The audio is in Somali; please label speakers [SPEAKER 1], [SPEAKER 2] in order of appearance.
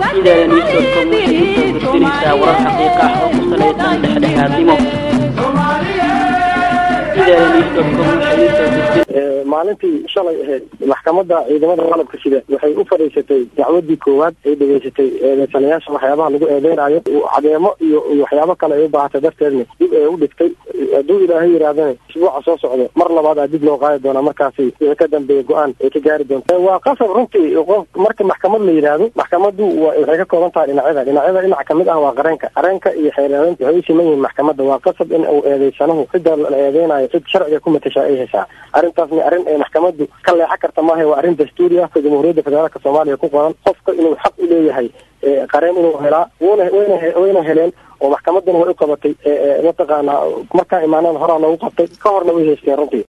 [SPEAKER 1] idaada newscom waxay u soo gudbinaysaa warar xaqiiqa ah oo ku salaysan dhexdhexaadnimo idaada newscom waxay u soo gudbin
[SPEAKER 2] maalintii shalay ahayd maxkamadda ciidamada qalabka sida waxay u fadhiisatay dacwadii koowaad ay dhegeysatay eedeysanayaasha waxyaabaha lagu eedeynayo cadeemo iyo waxyaabo kale ay u baahatay darteedna dib ay u dhigtay hadduu ilaahay yidhaahdana isbuuca soo socdo mar labaad aa dib loo qaadi doonaa markaasi wixii ka dambeeya go-aan ay ka gaari doonta waa qasab runtii qof marka maxkamad la yidhaahdo maxkamaddu waxay ka kooban tahay dhinacyada dhinacyada dhinac kamid ah waa qareenka qareenka iyo xeereedaynta waxay u siman yihiin maxkamadda waa qasab in uu eedeysanahu cidda la eedeynayo cid sharciga ku matashaa ay heshaa arrintaasni arrin ay maxkamaddu ka leexan karta maaha waa arrin dastuuri ah jamhuuriyadda federaalka soomaaliya ku qoran qofka inuu xaq u leeyahay qareen inuu helaa wna wayna wayna heleen oo maxkamaddana way u qabatay mataqaanaa markaa imaanada horaa loogu qabtay ka horna way haysteen runtii